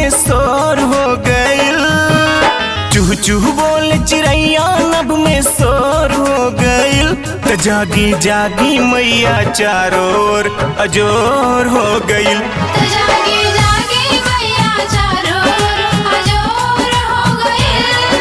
में शोर हो गइल चूह चूह बोल चिड़ैया नभ में शोर हो गइल त जागी जागी मैया चारों ओर अजोर हो गइल त जागी जागी मैया चारों ओर अजोर हो गइल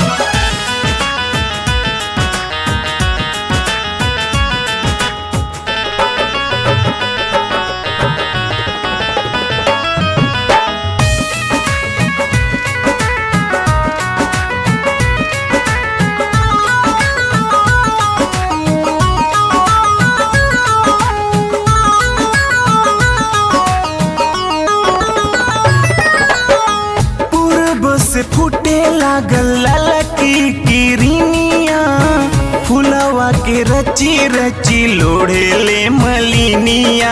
पूर्व से फूटे लागल ललकी किरनिया फुलवा के रची रची लोढ़े ले मलिनिया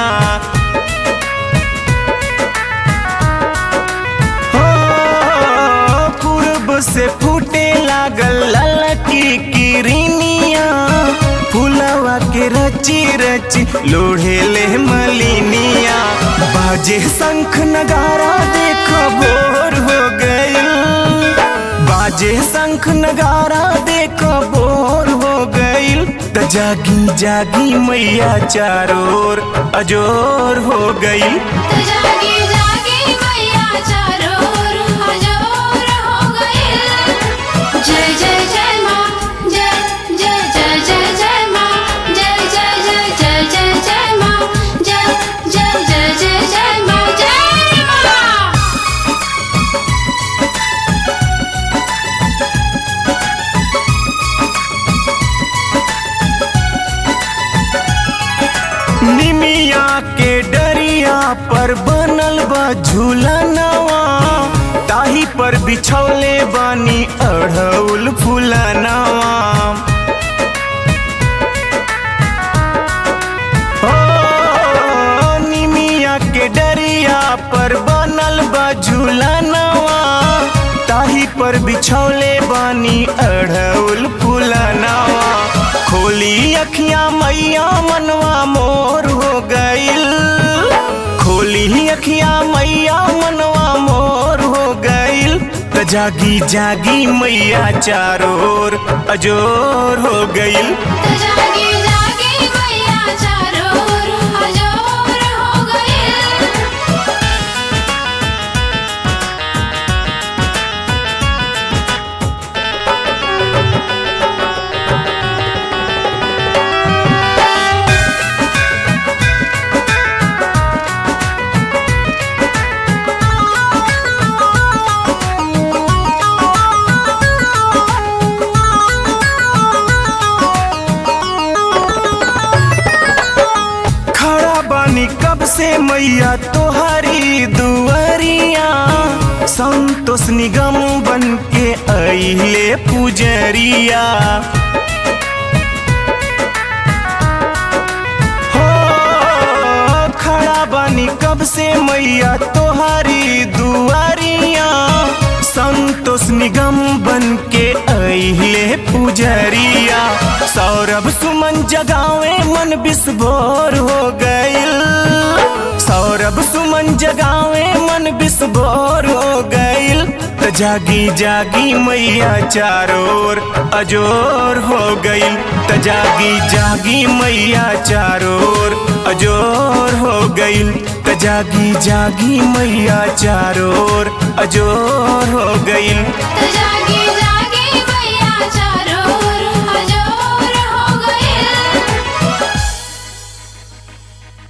हो पूर्व से फूटे लागल ललकी किरनिया फुलवा के रची रची लोढ़े ले मलिनिया बाजे शंख नगारा देख बोर हो गइल बाजे शंख नगारा देख बोर हो गइल त जागी जागी मैया चारों ओर अजोर हो गइल त जागी जागी मैया चारों ओर अजोर हो गइल जय जय जय माँ जय जय जय जय जय माँ जय जय जय जय जय जय माँ जय जय जय जय जय माँ जय माँ निमिया के डरिया पर बनल बा झूलनवा ताही पर बिछौले बानी अढ़ौल फूलनवा हो निमिया के डरिया पर बनल बा झूलनवा ताही पर बिछौले बानी अढ़ौल फूलनवा खोली अखियां मैया मनवा मोर हो गइल खोली अखियां मैया मनवा मोर हो गइल त जागी जागी मैया चारों ओर अजोर हो गइल त जागी जागी मैया चारों ओर अजोर हो गइल खड़ा बानी कब से मैया तोहरी दुआरिया संतोष निगम बन के अइले पुजरिया हो खड़ा बानी कब से मैया तोहरी दुआरिया संतोष निगम बन के अइले पुजरिया सौरभ सुमन जगावे मन बिस्भोर हो गइल सौरभ सुमन जगावे मन बिस्भोर हो गइल त जागी जागी मैया चारों ओर अजोर हो गइल त जागी जागी मैया चारों ओर अजोर हो गइल त जागी जागी मैया चारों ओर अजोर हो